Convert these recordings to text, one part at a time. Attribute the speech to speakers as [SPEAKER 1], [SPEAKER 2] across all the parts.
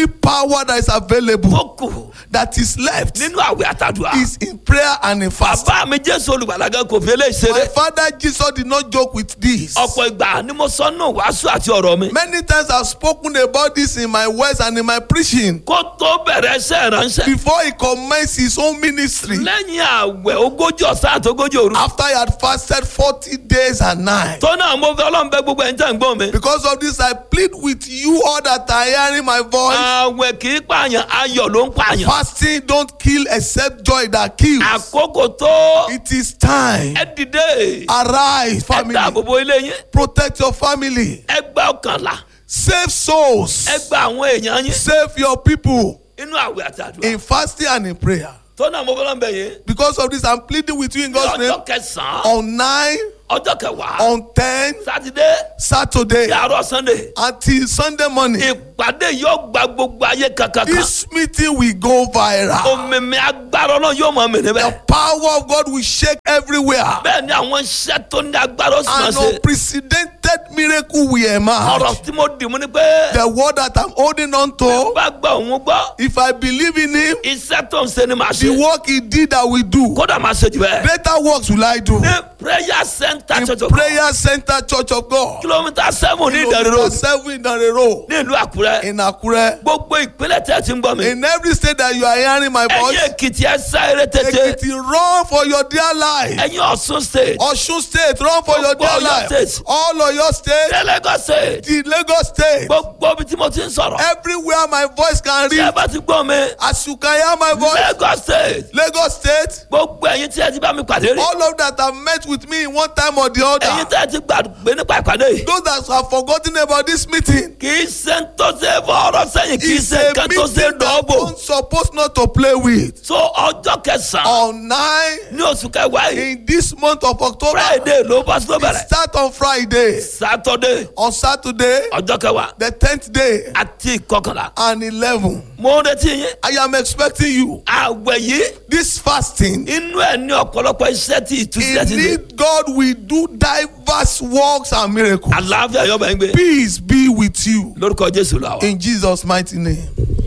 [SPEAKER 1] power that is available
[SPEAKER 2] tó kù
[SPEAKER 1] that is left
[SPEAKER 2] nínú àwẹ̀ àtàdùà.
[SPEAKER 1] is in prayer and in fasting.
[SPEAKER 2] bàbá mi jésù olùgbàlagà kò fi eléyìí
[SPEAKER 1] My
[SPEAKER 2] ṣeré.
[SPEAKER 1] father Jesus did not joke with this.
[SPEAKER 2] ọ̀pọ̀ ìgbà ni mo sọ nù wàásù àti ọ̀rọ̀ mi.
[SPEAKER 1] Many times I've spoken about this in my words and in my preaching
[SPEAKER 2] kó tó bẹ̀rẹ̀ iṣẹ́ ìránṣẹ́.
[SPEAKER 1] before he commenced his own ministry
[SPEAKER 2] lẹ́yìn àwẹ̀ ogójì ọ̀sán àti ogójì òru.
[SPEAKER 1] after he had fasted 40 days and nights.
[SPEAKER 2] tó náà mo fẹ́ ọlọ́run bẹ gbogbo ẹ̀ ń tẹ̀ ń gbọ́n mi.
[SPEAKER 1] Because of this, I plead with you all that are hearing my voice.
[SPEAKER 2] àwẹ̀ kì í pààyàn ayọ̀ ló ń pààyàn.
[SPEAKER 1] Fasting don't kill except joy that kills.
[SPEAKER 2] àkókò tó
[SPEAKER 1] It is time.
[SPEAKER 2] ẹ dìde.
[SPEAKER 1] Arise,
[SPEAKER 2] ẹ
[SPEAKER 1] family.
[SPEAKER 2] dáàbò bo ilé yín.
[SPEAKER 1] Protect your family.
[SPEAKER 2] ẹ gba ọkànlá.
[SPEAKER 1] Save souls.
[SPEAKER 2] ẹ gba àwọn èèyàn yín.
[SPEAKER 1] Save your people
[SPEAKER 2] inú àwẹ̀ àti àdúrà.
[SPEAKER 1] in fasting and in prayer.
[SPEAKER 2] tó náà mo fẹ́ ọlọ́run bẹ yín.
[SPEAKER 1] Because of this, I'm pleading with you in God's name.
[SPEAKER 2] ọjọ́ kẹsàn-án
[SPEAKER 1] On 9,
[SPEAKER 2] ọjọ́ kẹwàá
[SPEAKER 1] on 10,
[SPEAKER 2] sátidé
[SPEAKER 1] Saturday,
[SPEAKER 2] sí àárọ̀ sunday.
[SPEAKER 1] until Sunday morning.
[SPEAKER 2] ìpàdé yóò gba gbogbo ayé kankan kan.
[SPEAKER 1] This meeting will go viral.
[SPEAKER 2] òmìnir agbára ọlọ́run yóò máa mì
[SPEAKER 1] The
[SPEAKER 2] níbẹ̀.
[SPEAKER 1] power of God will shake everywhere.
[SPEAKER 2] bẹ́ẹ̀ ni àwọn iṣẹ́ tó ní agbára ó sì máa
[SPEAKER 1] An
[SPEAKER 2] ṣe.
[SPEAKER 1] unprecedented miracle will emerge.
[SPEAKER 2] ọ̀rọ̀ tí mo dì mú ni pé
[SPEAKER 1] The word that I'm holding on to,
[SPEAKER 2] bá gbọ́ òun gbọ́
[SPEAKER 1] if I believe in Him,
[SPEAKER 2] iṣẹ́ tó ń ṣe ni màá
[SPEAKER 1] the
[SPEAKER 2] ṣe.
[SPEAKER 1] work He did, I will do.
[SPEAKER 2] kódà máa ṣe jù bẹ́ẹ̀.
[SPEAKER 1] Greater works will I do.
[SPEAKER 2] ní prayer center
[SPEAKER 1] In
[SPEAKER 2] church of God
[SPEAKER 1] Prayer Center Church of God,
[SPEAKER 2] kilomita seven ní ìdánilò
[SPEAKER 1] kilometer seven in Road,
[SPEAKER 2] ní ìlú àkúrẹ́
[SPEAKER 1] in Akure,
[SPEAKER 2] gbogbo ìpínlẹ̀ tẹ̀ ti ń gbọ́ mi.
[SPEAKER 1] in every state that you are hearing my
[SPEAKER 2] ẹ̀yin
[SPEAKER 1] voice,
[SPEAKER 2] èkìtì ẹ sá eré tètè
[SPEAKER 1] Ekiti, run for your dear life.
[SPEAKER 2] ẹ̀yin ọ̀ṣun state
[SPEAKER 1] Osun State, run for your dear
[SPEAKER 2] Gbogbo Ọ̀yọ́
[SPEAKER 1] life.
[SPEAKER 2] state.
[SPEAKER 1] All of your state,
[SPEAKER 2] ní Lagos state
[SPEAKER 1] the Lagos State,
[SPEAKER 2] gbogbo ibi tí mo ti ń sọ̀rọ̀
[SPEAKER 1] everywhere my voice can
[SPEAKER 2] tí ẹ
[SPEAKER 1] reach.
[SPEAKER 2] bá ti gbọ́ mi
[SPEAKER 1] As you can hear my voice,
[SPEAKER 2] Lagos state
[SPEAKER 1] Lagos State,
[SPEAKER 2] gbogbo ẹ̀yin tí ẹ ti bá mi pàdé rí
[SPEAKER 1] all of that have met with me in one time or the
[SPEAKER 2] ẹ̀yin
[SPEAKER 1] other.
[SPEAKER 2] tí ẹ ti gbàgbé nípa ìpàdé yìí
[SPEAKER 1] Those that have forgotten about this meeting,
[SPEAKER 2] kì í ṣe ń tó ṣe fọ́ọ̀rọ̀ sẹ́yìn kì í
[SPEAKER 1] it's
[SPEAKER 2] ṣe
[SPEAKER 1] a
[SPEAKER 2] nǹkan tó ṣe
[SPEAKER 1] meeting that
[SPEAKER 2] dọ́ọ̀bò
[SPEAKER 1] one supposed not to play with.
[SPEAKER 2] so ọjọ́ kẹsàn-án
[SPEAKER 1] On nine
[SPEAKER 2] ní oṣù kẹwàá yìí
[SPEAKER 1] in this month of October,
[SPEAKER 2] friday ló bá tó
[SPEAKER 1] it
[SPEAKER 2] bẹ̀rẹ̀
[SPEAKER 1] start on Friday,
[SPEAKER 2] saturday
[SPEAKER 1] on Saturday,
[SPEAKER 2] ọjọ́ kẹwàá
[SPEAKER 1] the tenth day,
[SPEAKER 2] àti ìkọkànlá
[SPEAKER 1] and eleven.
[SPEAKER 2] mo ń retí yín
[SPEAKER 1] I am expecting you.
[SPEAKER 2] àwẹ̀ yìí
[SPEAKER 1] This fasting,
[SPEAKER 2] inú ẹ̀ ní ọ̀pọ̀lọpọ̀ iṣẹ́ tí ìtúsílẹ̀ ti dé
[SPEAKER 1] indeed, God will do diverse works and miracles.
[SPEAKER 2] àlàáfíà yọ̀bẹ̀ ń gbé
[SPEAKER 1] Peace be with you
[SPEAKER 2] lórúkọ jésù làwà.
[SPEAKER 1] in Jesus' mighty name.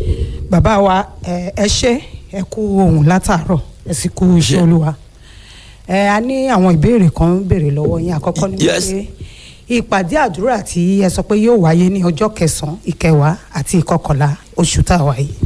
[SPEAKER 3] bàbá wa ẹ ẹ ṣé ẹ kú ohun látàárọ̀ ẹ sì kú iṣẹ́
[SPEAKER 2] Ṣé.
[SPEAKER 3] olúwa ẹ a ní àwọn ìbéèrè kan ń béèrè lọ́wọ́ yín àkọ́kọ́ ni
[SPEAKER 2] Yes.
[SPEAKER 3] pé ìpàdé àdúrà tí ẹ sọ pé yóò wáyé ní ọjọ́ kẹsànán ìkẹwàá àti ìkọkànlá oṣù tá a wà yìí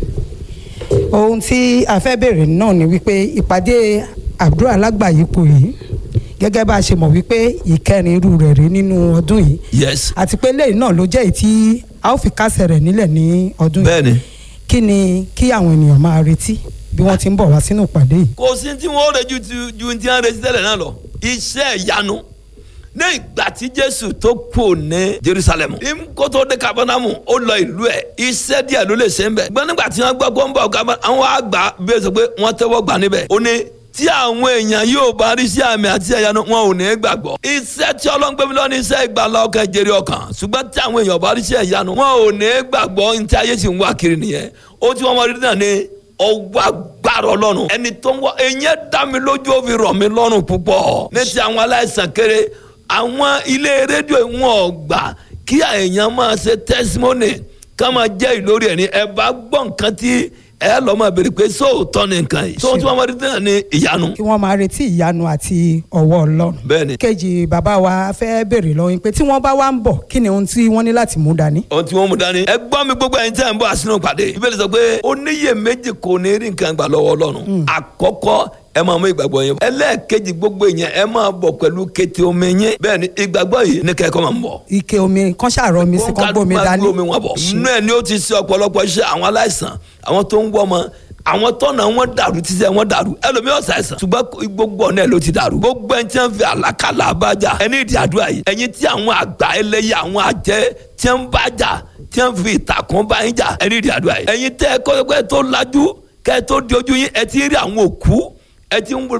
[SPEAKER 3] ohun tí a fẹ́ béèrè náà ni wípé ìpàdé àdúrà lágbàáyípo yìí gẹ́gẹ́ bá a ṣe mọ̀ wípé ìkẹrin irú rẹ̀ rí nínú ọdún yìí
[SPEAKER 2] yes
[SPEAKER 3] àti pé lẹ́yìn náà ló jẹ́ èyí tí a ó fi kásẹ̀ rẹ̀ nílẹ̀ ní ọdún yìí
[SPEAKER 2] bẹ́ẹ̀ni
[SPEAKER 3] kí ni kí àwọn ènìyàn máa retí bí wọ́n ti ń bọ̀ wá sínú ìpàdé yìí.
[SPEAKER 2] kò sí tí wọ́n rẹ̀ ju ti- ju ti hàn retí tẹ́lẹ̀ náà lọ iṣẹ́ ìyanu ní ìgbà tí jésù tó kù ní jerusalem kó tó dé kabanamu ó lọ ìlú ẹ̀ iṣẹ́ díẹ̀ ló lè ṣe ń bẹ̀ gbọ́n nígbà tí wọ́n gbọ́ pé ó ń bọ̀ kabanamu àwọn àgbà bí ó sọ pé wọ́n tẹ́wọ́ gbà níbẹ̀ ó ní tí àwọn èèyàn yóò bá rí sí àmì àti ẹ̀yánu wọn ò ní gbàgbọ́ iṣẹ́ tí ọlọ́ngbẹ́mi lọ ní iṣẹ́ ìgbàlá ọkàn jèrè ọkàn ṣùgbọ́n tí àwọn èèyàn bá rí sí ẹ̀yánu wọn ò ní gbàgbọ́ ní tí ayé sì ń wá kiri nìyẹn ó tí wọ́n mọ rí náà ní ọwọ́ agbára ọlọ́run ẹni tó ń wọ ẹ̀yẹn dá mi lójú ó fi rọ̀ mí lọ́rùn púpọ̀ ní ti àwọn aláìsàn kéré àwọn ilé rédíò wọn ò gbà kí èèyàn máa ṣe tẹsímọ́nì ká máa jẹ́ ìlórí ẹ̀ ní ẹ bá gbọ́ nǹkan tí ẹ lọ́ máa béèrè pé sóòótọ́ ni nǹkan yìí sóòótọ́ wọn rí náà ní ìyanu
[SPEAKER 3] kí wọ́n máa retí ìyanu àti ọwọ́ ọlọ́run.
[SPEAKER 2] bẹ́ẹ̀ni
[SPEAKER 3] kejì bàbá wa fẹ́ béèrè lọ́wọ́ yín pé tí wọ́n bá wá ń bọ̀ kí ni ohun tí wọ́n ní láti mú dání.
[SPEAKER 2] ohun tí wọ́n mú dání. ẹ gbọ́ mi gbogbo ẹ̀yin tí a ń bọ̀ àsínú pàdé. ìbéèrè sọ pé oníyè méjì kò ní rí nǹkan gbà lọ́wọ́ ọlọ́run. àkọ́kọ́ ẹ máa mú ìgbàgbọ́ yẹn. ẹlẹ́ẹ̀kejì gbogbo yẹn ẹ máa bọ̀ pẹ̀lú kété omi yẹn. bẹ́ẹ̀ ni ìgbàgbọ́ yìí ní kẹ́kọ̀ọ́ máa ń bọ̀.
[SPEAKER 3] ike omi kan ṣàrọ mi sí kan gbómi dání.
[SPEAKER 2] gbómi wọn bọ̀. inú ẹ̀ ni ó ti ṣe ọ̀pọ̀lọpọ̀ iṣẹ́ àwọn aláìsàn àwọn tó ń wọ́ ọmọ àwọn tọ́nà wọn dàrú títí ẹ wọn dàrú ẹlòmíràn ṣàìsàn ṣùgbọ́n gbogbo ọ̀nà ẹ̀ ló ti dàrú gbogbo ẹni tí wọ́n fi àlàkalà abájà ẹni ìdí àdúrà yìí ẹ̀yin tí àwọn àgbà ẹlẹ́yẹ àwọn àjẹ́ tí wọ́n bá jà tí wọ́n fi ìtàkùn bá yín jà ẹni ìdí àdúrà yìí ẹ̀yin tẹ́ ẹ kọ́ tó lajú kẹ́ ẹ tó di ojú yín ẹ ti rí àwọn òkú ẹ ti ń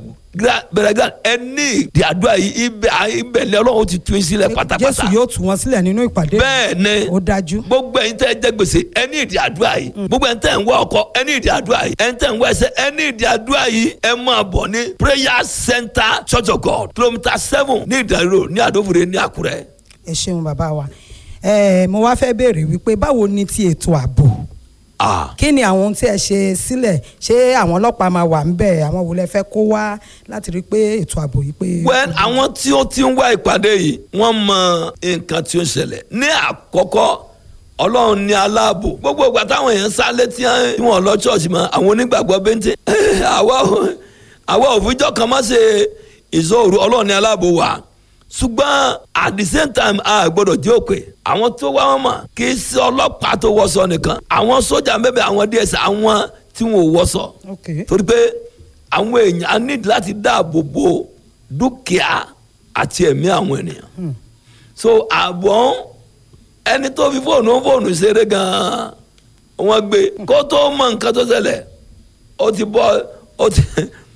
[SPEAKER 2] bẹ̀rẹ̀ gan ẹ ní ìdí àdúrà yìí ibẹ̀ ibẹ̀ ni ọlọ́run ti tún yín sílẹ̀ pátápátá
[SPEAKER 3] jésù yóò tú wọn sílẹ̀ nínú ìpàdé.
[SPEAKER 2] bẹ́ẹ̀ ni
[SPEAKER 3] ó dájú.
[SPEAKER 2] gbogbo ẹ̀yin tẹ́ ẹ jẹ gbèsè ẹ ní ìdí àdúrà yìí gbogbo ẹ̀yin tẹ́ ẹ ń wá ọkọ ẹ ní ìdí àdúrà yìí ẹ̀yin tẹ́ ẹ ń wá ẹsẹ̀ ẹ ní ìdí àdúrà yìí ẹ máa bọ̀ ní prayer center church of god kilometre seven ní ìdánilò ní àdófòrè ní àkúrẹ́.
[SPEAKER 3] ẹ ṣeun bàbá wa ẹ mo wá fẹ́ béèrè wípé báwo ni ti ètò ààbò
[SPEAKER 2] Ah.
[SPEAKER 3] kí ni àwọn ohun tí ẹ ṣe sílẹ̀ ṣé àwọn ọlọ́pàá máa wà ń bẹ̀ àwọn wo lẹ fẹ́ kó wá láti rí i pé ètò ààbò yìí pé.
[SPEAKER 2] well àwọn tí ó ti ń wá ìpàdé yìí wọ́n mọ nǹkan tí ó ń ṣẹlẹ̀ ní àkọ́kọ́ ọlọ́run ní aláàbò gbogbo ìgbà táwọn èèyàn sá létí tí wọ́n lọ ṣọ́ọ̀ṣì mọ́ àwọn onígbàgbọ́ bẹ́ńtẹ́ àwa ò- àwa òfijọ́ kan má ṣe ìṣòro ọlọ́run ní aláàbò wa ṣùgbọ́n at the same time a gbọ́dọ̀ jẹ́ òpè àwọn tó wá wọn mọ̀ kì í ṣe ọlọ́pàá tó wọṣọ nìkan àwọn sójà bẹ́ẹ̀ àwọn ds àwọn tí wọn ò wọṣọ
[SPEAKER 3] Okay.
[SPEAKER 2] torí pé àwọn èèyàn á ní láti dáàbò bo dúkìá àti ẹ̀mí àwọn ènìyàn so àbọ̀ ẹni tó fi fóònù fóònù ṣeré gan-an wọ́n gbé kó tó mọ nǹkan tó ṣẹlẹ̀ ó ti bọ́ ó ti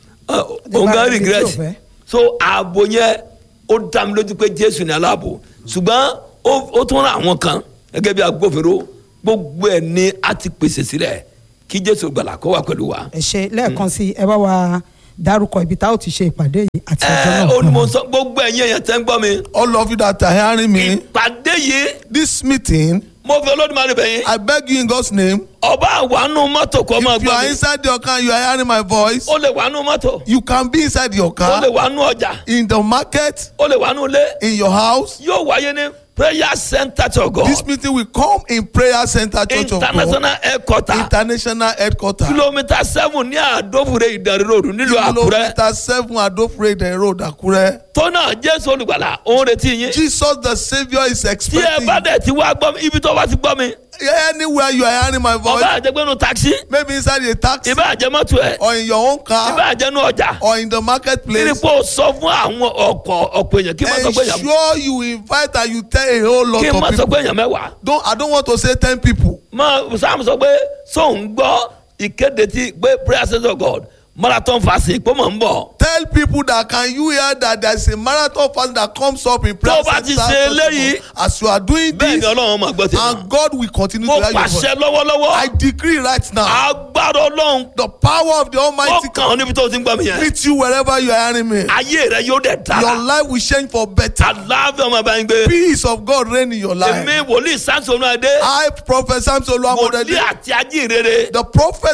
[SPEAKER 2] òun
[SPEAKER 3] bá
[SPEAKER 2] gan
[SPEAKER 3] ibi tí
[SPEAKER 2] regret
[SPEAKER 3] ò fẹ́.
[SPEAKER 2] so ààbò yẹn ó dá mi lójú pé jésù ní aláàbò ṣùgbọ́n ó ó tún ra àwọn kan gẹ́gẹ́ bí agbófinró gbogbo ẹ̀ ni a ti pèsè sílẹ̀ kí jésù gbàlà kó wà pẹ̀lú wa.
[SPEAKER 3] ẹ ṣe lẹ́ẹ̀kan sí ẹ bá wa dárúkọ ibi tá ò ti ṣe ìpàdé yìí àti ọjọ́
[SPEAKER 2] ẹ
[SPEAKER 3] náà.
[SPEAKER 2] ó ní mo sọ gbogbo ẹ̀yin èèyàn tẹ́ ń gbọ́ mi.
[SPEAKER 1] All of you that are hearing me,
[SPEAKER 2] ìpàdé yìí
[SPEAKER 1] this meeting,
[SPEAKER 2] mo fi olódùmarè bẹ̀ yín.
[SPEAKER 1] I beg you in God's name,
[SPEAKER 2] ọba àwánú mọ́tò kọ́ máa
[SPEAKER 1] if you
[SPEAKER 2] gbọ́
[SPEAKER 1] are
[SPEAKER 2] mi.
[SPEAKER 1] inside your car, you are hearing my voice,
[SPEAKER 2] ó lè wánú mọ́tò.
[SPEAKER 1] you can be inside your
[SPEAKER 2] ó lè
[SPEAKER 1] car,
[SPEAKER 2] wánú ọjà.
[SPEAKER 1] in the market,
[SPEAKER 2] ó lè wánú ilé.
[SPEAKER 1] in your house.
[SPEAKER 2] yóò wáyé ní prayer center to God.
[SPEAKER 1] This meeting will come in Prayer Center Church of God,
[SPEAKER 2] international headquarter.
[SPEAKER 1] International Headquarters.
[SPEAKER 2] kilomita seven ní àdófure ìdarí ròdù nílùú àkúrẹ́.
[SPEAKER 1] Kilometer seven Adofrede Road, Akure.
[SPEAKER 2] tọ́nà jésù olùgbàlà òun retí yín.
[SPEAKER 1] Jesus the Saviour is
[SPEAKER 2] tí ẹ
[SPEAKER 1] expecting
[SPEAKER 2] bá
[SPEAKER 1] you.
[SPEAKER 2] dẹ̀ ti wá gbọ́ mi ibi tó bá ti gbọ́ mi.
[SPEAKER 1] anywhere you are hearing my voice,
[SPEAKER 2] ọba àjẹgbẹ́nu taxi.
[SPEAKER 1] maybe inside a taxi
[SPEAKER 2] ìbá àjẹmọ́tò ẹ̀.
[SPEAKER 1] or in your own
[SPEAKER 2] ìbá
[SPEAKER 1] car
[SPEAKER 2] àjẹnu ọjà.
[SPEAKER 1] or in the
[SPEAKER 2] kí ni
[SPEAKER 1] marketplace.
[SPEAKER 2] kó o sọ fún àwọn ọkọ̀ ọ̀pọ̀ èèyàn kí n má sọ pé èèyàn
[SPEAKER 1] Ensure you invite and you tell a whole lot
[SPEAKER 2] kí n má
[SPEAKER 1] of
[SPEAKER 2] sọ
[SPEAKER 1] people.
[SPEAKER 2] pé èèyàn mẹ́wàá.
[SPEAKER 1] Don't I don't want to say ten people.
[SPEAKER 2] mọ sam sọ pé sóun gbọ́ ìkéde tí pé prayer center of God marathon fasting pé mò ń bọ̀.
[SPEAKER 1] Tell people that can you hear that there is a marathon fast that comes up in prayer
[SPEAKER 2] Tó bá ti
[SPEAKER 1] center
[SPEAKER 2] ṣe
[SPEAKER 1] Church of
[SPEAKER 2] eléyìí,
[SPEAKER 1] God. as you are doing
[SPEAKER 2] bẹ́ẹ̀ ni
[SPEAKER 1] this
[SPEAKER 2] ọlọ́run máa gbọ́ tèmi.
[SPEAKER 1] and God will continue
[SPEAKER 2] mo
[SPEAKER 1] to hear your voice.
[SPEAKER 2] pàṣẹ lọ́wọ́lọ́wọ́
[SPEAKER 1] I decree right now
[SPEAKER 2] agbára ọlọ́run
[SPEAKER 1] the power of the
[SPEAKER 2] ó
[SPEAKER 1] Almighty
[SPEAKER 2] kàn ọ́ níbi tó ti ń gbọ́ mi yẹn.
[SPEAKER 1] meet you wherever you are hearing me.
[SPEAKER 2] ayé rẹ yóò dẹ̀
[SPEAKER 1] Your
[SPEAKER 2] dára.
[SPEAKER 1] life will change for better.
[SPEAKER 2] àlàáfíà ọmọ bá ń gbé.
[SPEAKER 1] Peace of God reign in your life.
[SPEAKER 2] èmi wòlíì sáńsì olú adé
[SPEAKER 1] I, Prophet Samson
[SPEAKER 2] wòlíì
[SPEAKER 1] Oluwamodede,
[SPEAKER 2] àti ajínrere
[SPEAKER 1] the prophet